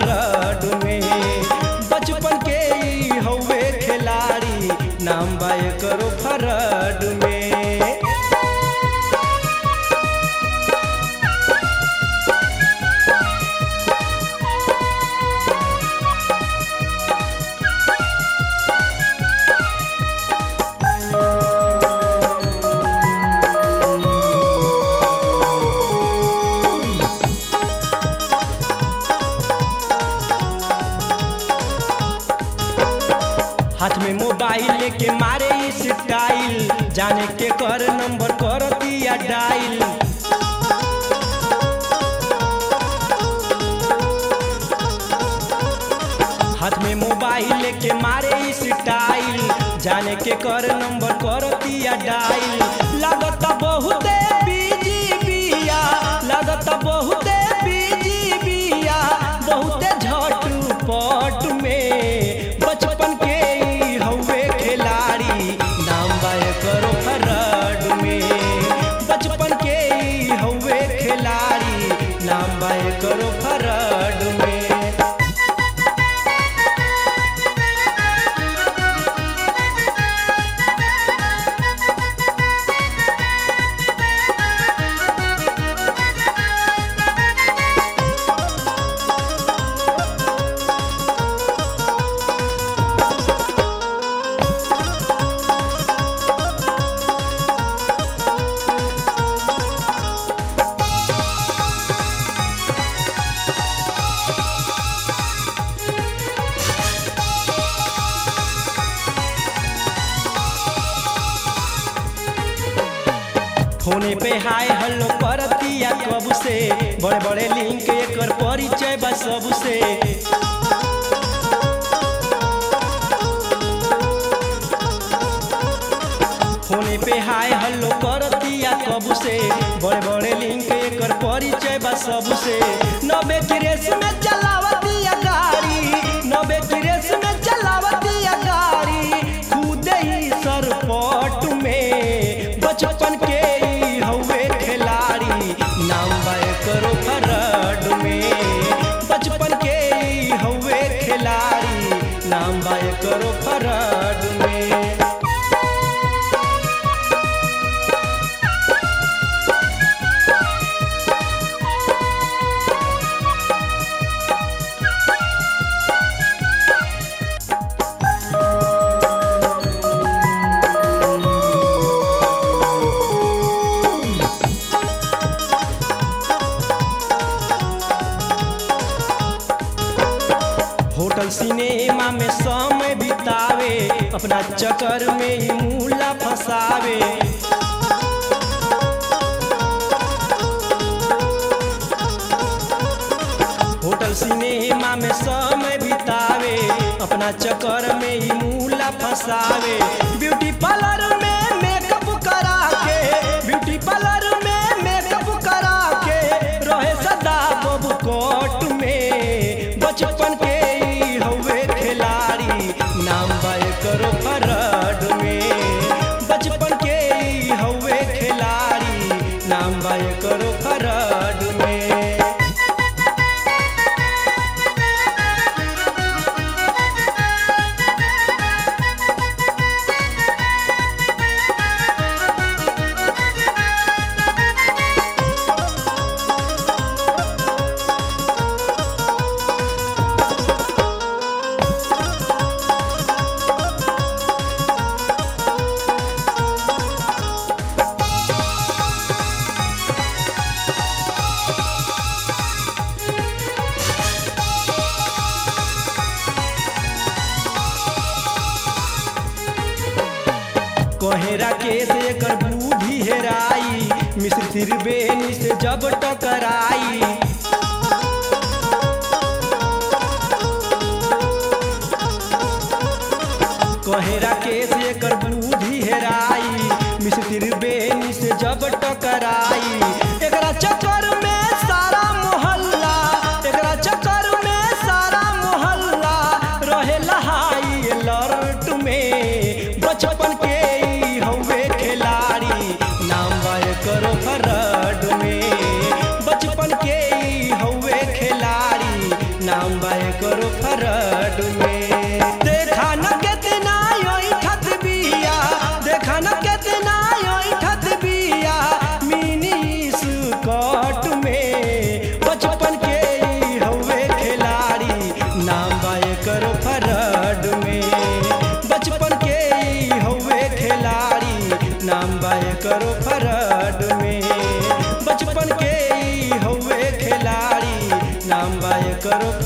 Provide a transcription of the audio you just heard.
फरड में बचपन के ई हौवे खिलाड़ी नाम बा करो फरड में हाथ में मोबाइल लेके मारे ई स्टाइल जाने के कर नंबर कर दिया डायल हाथ में मोबाइल लेके मारे ई स्टाइल जाने के कर नंबर कर दिया डायल लागत बहुते बिजी बिया लागत बहुते बिजी बिया बहुते झटपट में बचपन के ई हौवे खिलाड़ी नाम बाय करो फरड में बचपन के ई हौवे खिलाड़ी नाम बाय करो फरड में फोने पे हाय हल्लो करतिया कब से बड़े बड़े लिंक एकर परिचय बा सबसे फोने पे हाय हल्लो करतिया कब से बड़े बड़े लिंक एकर परिचय बा सबसे नबे की रेस में चलावतिया गाड़ी नबे की रेस में चलावतिया गाड़ी खुद ही सरपट में बचपन के ई हौवे खिलाड़ी नाम बाय करो फरड में बचपन के ई हौवे खिलाड़ी नाम बाय करो फरड में होटल सिनेमा में समय बितावे अपना चक्कर में ही मूला फंसावे होटल सिनेमा में समय बितावे अपना चक्कर में ही मूला फंसावे ब्यूटी पार्लर में मेकअप करा के ब्यूटी पार्लर में मेकअप करा के रहे सदा बब कोट में बचपन के ई हौवे खिलाड़ी नाम बाय करो फरड में बचपन के ई हौवे खिलाड़ी नाम बाय करो फरड में कहेरा के से एकर बूढ़ी हेराई मिश्र त्रिवेणी से जब टकराई कहेरा के से एकर बूढ़ी हेराई मिश्र त्रिवेणी से जब टकराई एकरा चक्कर में सारा मोहल्ला एकरा चक्कर में सारा मोहल्ला रहे लहाई लर्ट में बचपन के ई हौवे खिलाड़ी नाम बाय करो फरड में बचपन के ई हौवे खिलाड़ी नाम बाय सगरो